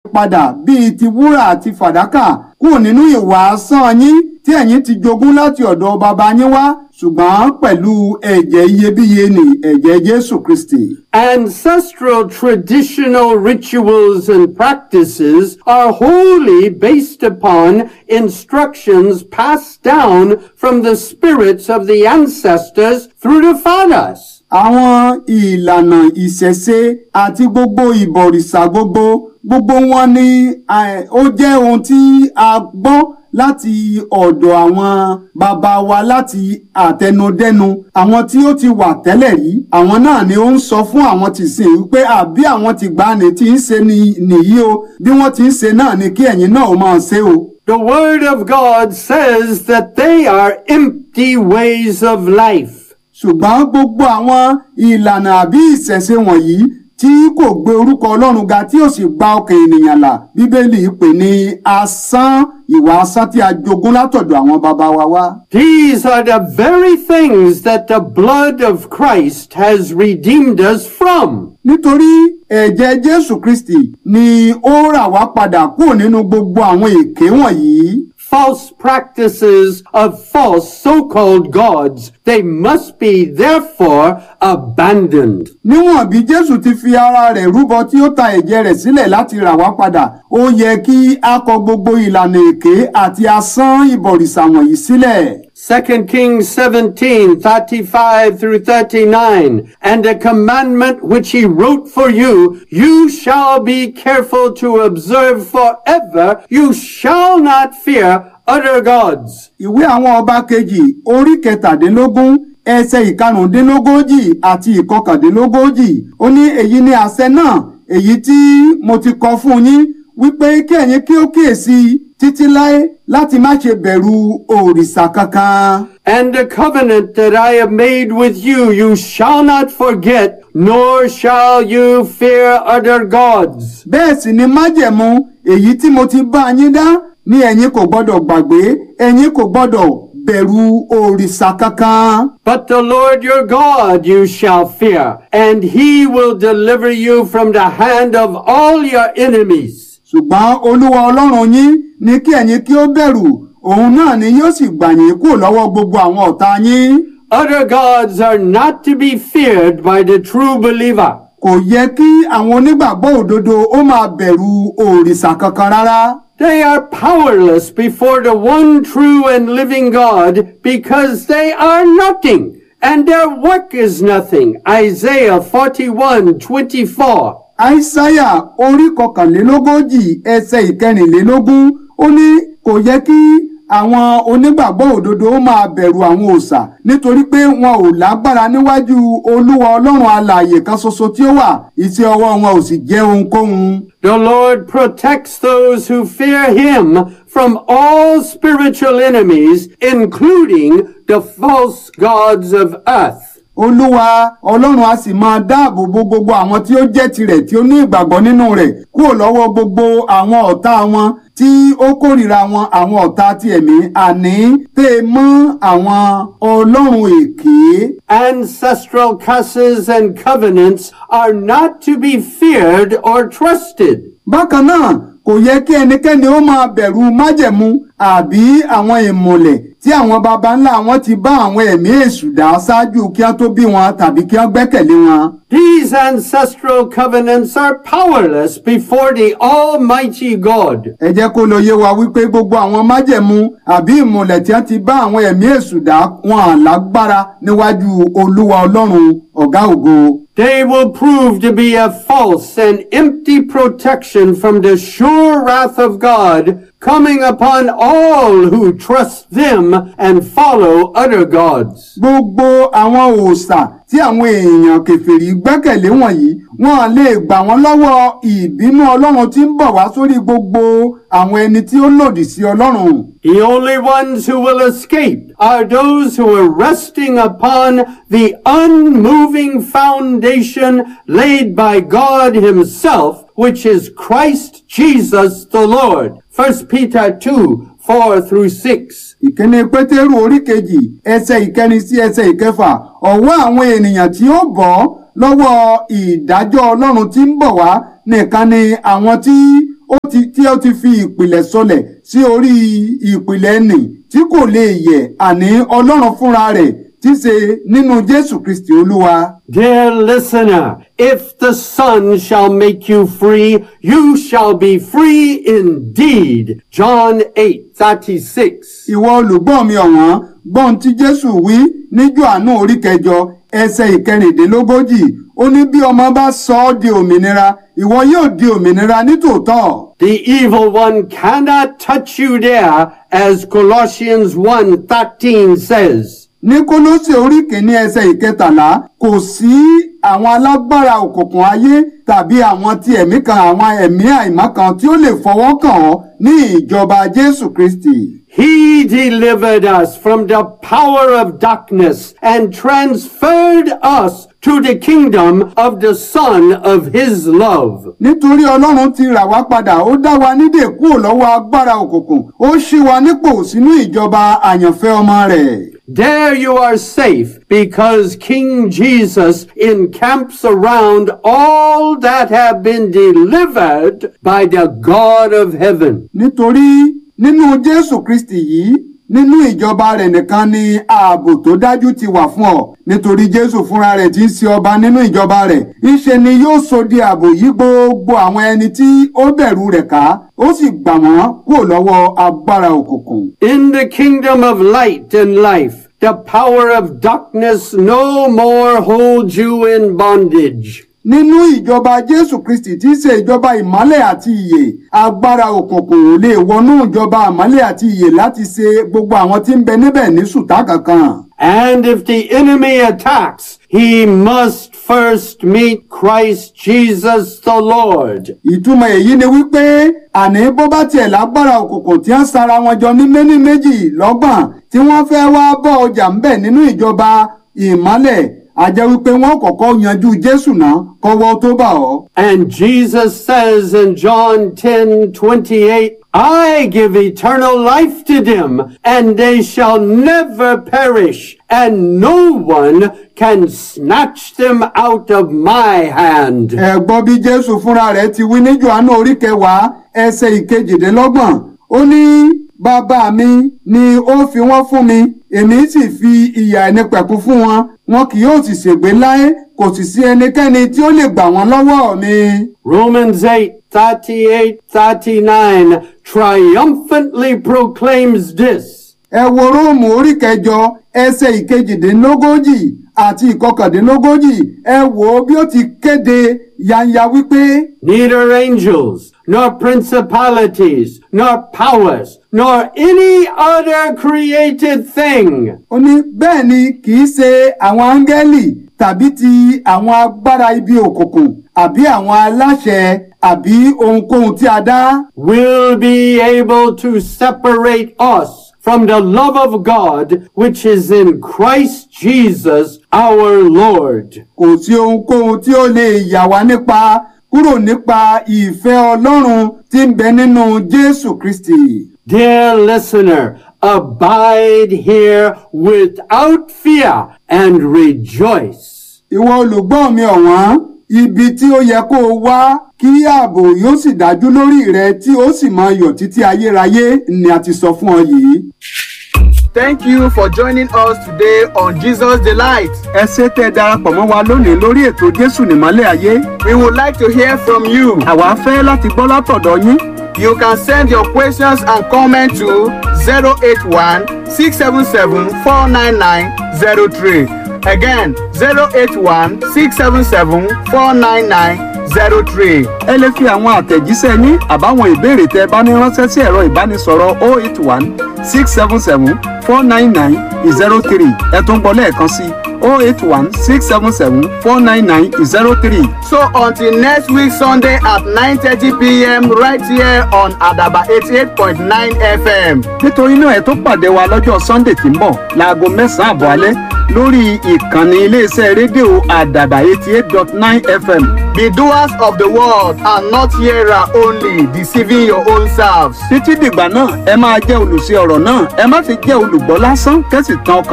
padà bíi ti wúrà àti fàdákà kúrò nínú ìwà asán yín tí ẹ̀yin ti jogún láti ọ̀dọ̀ baba yín wá ṣùgbọ́n pẹ̀lú ẹ̀jẹ̀ iyebíye ní ẹ̀jẹ̀ Jésù Kristi. Ancestral traditional rituals and practices are wholly based upon instructions passed down from the spirits of the ancestors through the fathers. àwọn ìlànà ìṣẹ̀ṣe àti gbogbo ìbọ̀rìṣà gbogbo gbogbo wọn ni eh, ó jẹ́ ohun tí a gbọ́ láti ọ̀dọ̀ àwọn bàbá wa láti àtẹnudẹ́nu àwọn tí ó ti wà tẹ́lẹ̀ rí àwọn náà ni ó ń sọ fún àwọn tí sìn wípé àbí àwọn tí gbani tí ń ṣe ni nìyí o bí wọ́n ti ń ṣe náà ni kí ẹ̀yin náà ó máa ṣe o. The Word of God says that they are empty ways of life. ṣùgbọ́n gbogbo àwọn ìlànà àbí ìṣẹ̀ṣe wọ̀nyí tí kò gbé orúkọ ọlọ́run ga tí ò sì gba ọkàn ènìyàn là bíbélì pè ní asán ìwà asán tí a jogún látọ̀dọ̀ àwọn bàbá wa wá. These are the very things that the blood of Christ has redeemed us from. nítorí ẹ̀jẹ̀ jésù kristi ni ó rà wá padà kúrò nínú gbogbo àwọn èké wọ̀nyí. False practices of false so-called gods, they must be therefore abandoned. níwọ̀n bí jésù ti fi ara rẹ̀ rúbọ tí ó ta ẹ̀jẹ̀ rẹ̀ sílẹ̀ láti rà wá padà ó yẹ kí a kọ gbogbo ìlànà èké àti asán ìbọ̀rìṣà wọ̀nyí sílẹ̀. 2 Kings 17, 35 through 39. And a commandment which he wrote for you, you shall be careful to observe forever. You shall not fear other gods. ìwé àwọn ọba kejì orí kẹtàdínlógún ẹsẹ̀ ìkarùndínlógójì àti ìkọkàndínlógójì ó ní èyí ni àṣẹ náà èyí tí mo ti kọ fún yín wípé kí ẹ̀yin kí ó kíyèsí títí láé láti má ṣe bẹ̀rù òrìṣà kankan. And the covenant that I have made with you, you shall not forget, nor shall you fear other gods. bẹ́ẹ̀ sì ni májẹ̀mú èyí tí mo ti bá yín dá ní ẹ̀yin kò gbọ́dọ̀ gbàgbé ẹ̀yin kò gbọ́dọ̀ bẹ̀rù òrìṣà kankan. But the Lord your God you shall fear, and he will deliver you from the hand of all your enemies. ṣùgbọ́n olúwa ọlọ́run yín ní kí ẹ̀yin kí ó bẹ̀rù òun náà ni yóò sì gbà yín kúrò lọ́wọ́ gbogbo àwọn ọ̀tá yín. Other gods are not to be feared by the true believer. kò yẹ kí àwọn onígbàgbọ́ òdodo ó máa bẹ̀rù òrìṣà kankan rárá. They are powerless before the one true and living God because they are nothing and their work is nothing. Isaiah 41, 24. àìsáyà orí kọkànlélógójì ẹsẹ̀ ìkẹrìnlélógún ó ní kò yẹ kí àwọn onígbàgbọ́ òdodo ó máa bẹ̀rù àwọn òòṣà nítorí pé wọn ò lágbára níwájú olúwa ọlọ́run alààyè kan ṣoṣo tí ó wà iṣẹ́ ọwọ́ wọn ò sì jẹ́ ohunkóhun. The Lord protects those who fear him from all spiritual enemies, including the false gods of earth. olúwa ọlọ́run a sì máa dáàbò bo gbogbo àwọn tí ó jẹ́ tirẹ̀ tí ó ní ìgbàgbọ́ nínú rẹ̀ kúrò lọ́wọ́ gbogbo àwọn ọ̀tá wọn tí ó kórìíra wọn àwọn ọ̀tá ti ẹ̀mí àní tẹ́ ẹ mọ́ àwọn ọlọ́run èké. Ancestral curses and covenants are not to be feared or trusted. bákan náà kò yẹ kí ẹnikẹ́ni ó máa bẹ̀rù májẹ̀mú àbí àwọn ìmùlẹ̀ tí àwọn baba ńlá wọn ti bá àwọn ẹ̀mí èṣù dá ṣáájú kí wọ́n tó bí wọn tàbí kí wọ́n gbẹ́kẹ̀lé wọn. These ancestral covenants are powerless before the Almighty God. ẹ jẹ́ kó lọ yé wa wípé gbogbo àwọn májẹ̀mú àbí ìmùlẹ̀ tí wọ́n ti bá àwọn ẹ̀mí èṣù dá wọn à lágbára níwájú olúwa ọlọ́run ọ̀gá ògo. They will prove to be a false and empty protection from the sure wrath of God coming upon all who trust them and follow other gods. gbogbo àwọn òòṣà tí àwọn èèyàn kèfèrí gbẹ́kẹ̀lé wọ̀nyí wọn lè gbà wọ́n lọ́wọ́ ìbínú ọlọ́run tí ń bọ̀ wá sórí gbogbo àwọn ẹni tí ó lòdì sí ọlọ́run. The only ones who will escape are those who are resting upon the unmoving foundation laid by God himself, which is Christ Jesus the Lord. 1 Peter 2, 4 through 6. ìkíni pétérù orí kejì ẹsẹ̀ ìkẹrin sí ẹsẹ̀ ìkẹfà ọ̀wọ́ àwọn ènìyàn tí ó bọ́ lọ́wọ́ ìdájọ́ ọlọ́run tí ń bọ̀ wá nìkan ni àwọn tí ó ti tí ó ti fi ìpìlẹ̀ sọlẹ̀ sí orí ìpìlẹ̀ nì tí kò lè yẹ̀ àní ọlọ́run fúnra rẹ̀ tí ṣe nínú jésù kristi olúwa. Dear listener, if the Son shall make you free, you shall be free indeed. John 8, 36. ìwọ olùgbọ́ mi ọ̀wọ́n gbọ́n tí jésù wí ní Jòhánù orí kẹjọ ẹsẹ̀ ìkẹrìndínlógójì ó ní bí ọmọ bá sọ ọ́ di òmìnira ìwọ yóò di òmìnira nítòótọ́. The evil one cannot touch you there, as Colossians 1, 13 says. ní kólósè orí kìíní ẹsẹ̀ ìkẹtàlá kò sí àwọn alágbára òkùnkùn ayé tàbí àwọn ti ẹ̀mí kan àwọn ẹ̀mí àìmọ́ kan tí ó lè fọwọ́ kàn ọ́ ní ìjọba jésù kristi. He delivered us from the power of darkness and transferred us to the kingdom of the Son of His love. nítorí ọlọ́run ti rà wá padà ó dá wa nídè kúrò lọ́wọ́ agbára òkùnkùn ó ṣí wa nípò sínú ìjọba àyànfẹ́ ọmọ rẹ̀. There you are safe because King Jesus encamps around all that have been delivered by the God of heaven. nítorí nínú jésù kristi yìí nínú ìjọba rẹ̀ nìkan ni ààbò tó dájú ti wà fún ọ nítorí jésù fúnra rẹ̀ tí ń ṣe ọba nínú ìjọba rẹ̀ ìṣe ni yóò so di ààbò yí gbogbo àwọn ẹni tí ó bẹ̀rù rẹ̀ ká ó sì gbà wọ́n kúrò lọ́wọ́ agbára òkùnkùn. In the kingdom of light and life, the power of darkness no more holds you in bondage. nínú ìjọba jésù kristi tí í ṣe ìjọba ìmọ́lẹ̀ àti ìyè agbára òkùnkùn ò lè wọnú ìjọba ìmọ́lẹ̀ àti ìyè láti ṣe gbogbo àwọn tí ń bẹ níbẹ̀ ní ṣùtá kankan. And if the enemy attacks, he must first meet Christ Jesus the Lord. ìtumọ̀ èyí ni wípé àní bó bá tiẹ̀ lágbára òkùnkùn tí wọ́n sara wọn jọ ní méní méjì lọ́gbọ̀n tí wọ́n fẹ́ wá bọ́ ọjà ńbẹ̀ nínú ìjọba ìmọ́lẹ̀ a jẹ́ wípé wọ́n kọ́kọ́ yanjú jésù náà kọ́wọ́ tó bà ọ́. And Jesus says in John 10 28, I give eternal life to them, and they shall never perish, and no one can snatch them out of my hand. ẹ gbọ́ bí jésù fúnra rẹ̀ ti wí ní johannu orí kẹwàá ẹsẹ̀ ìkejìdínlọ́gbọ̀n ó ní bàbá mi ni ó fi wọ́n fún mi èmi sì fi ìyà ẹnipẹ̀kun fún wọn wọn kì yóò sì ṣègbé láé kò sì sí ẹnikẹ́ni tí ó lè gbà wọ́n lọ́wọ́ mi. Romans 8 38 39 triumphantly proclaims this. ẹ wo róòmù orí kẹjọ ẹsẹ̀ ìkejìdínlógójì àti ìkọkàndínlógójì ẹ wò ó bí ó ti kéde yanya wípé Neither angels, nor principalities, nor powers, nor any other created thing ó ní bẹ́ẹ̀ ni kì í ṣe àwọn áńgẹ́lì tàbí ti àwọn agbára ibi òkùnkùn àbí àwọn aláṣẹ àbí ohunkóhun tí a dá will be able to separate us from the love of God which is in Christ Jesus our Lord. kò sí ohunkóhun tí ó lè yà wá nípa kúrò nípa ìfẹ́ ọlọ́run tí ń bẹ nínú jésù kristi. Dear listener, abide here without fear and rejoice. ìwọ olùgbọ́ mi ọ̀wọ́n ibi tí ó yẹ kó o wá kí ààbò yóò sì dájú lórí rẹ tí ó sì máa yọ̀ títí ayérayé ni a ti sọ fún ọ yìí. Thank you for joining us today on Jesus Delight. ẹ ṣé tẹ́ ẹ darapọ̀ mọ́ wa lónìí lórí ètò jésù nìmọ́lẹ̀ ayé We would like to hear from you. àwa fẹ́ láti gbọ́ látọ̀dọ̀ yín You can send your questions and comments to 081 677 49903. Again, 081 677 49903. ẹ lè fi àwọn àtẹ̀jíṣẹ́ yín àbáwọn ìbéèrè tẹ́ ẹ bá ní ránṣẹ́ sí ẹ̀rọ ìbánisọ̀rọ̀ 081 677 499 03 ẹ tún gbọ́ lẹ́ẹ̀kan sí 081 677 499 03. So until next week Sunday at 9:30 p.m. right here on Adaba 88.9 FM. nítorí náà ẹ tó pàdé wa lọ́jọ́ sunday tí ń bọ̀ láago mẹ́sàn-án àbọ̀ alẹ́ lórí ìkànnì iléeṣẹ́ rédíò àdàbà eighty eight dot nine fm Be doers of the word and not hearer only, deceiving your own selves. títí dìgbà náà ẹ máa jẹ́ olùṣe ọ̀rọ̀ náà ẹ má fi jẹ́ olùgbọ́ lásán kẹ́sì tán ọkàn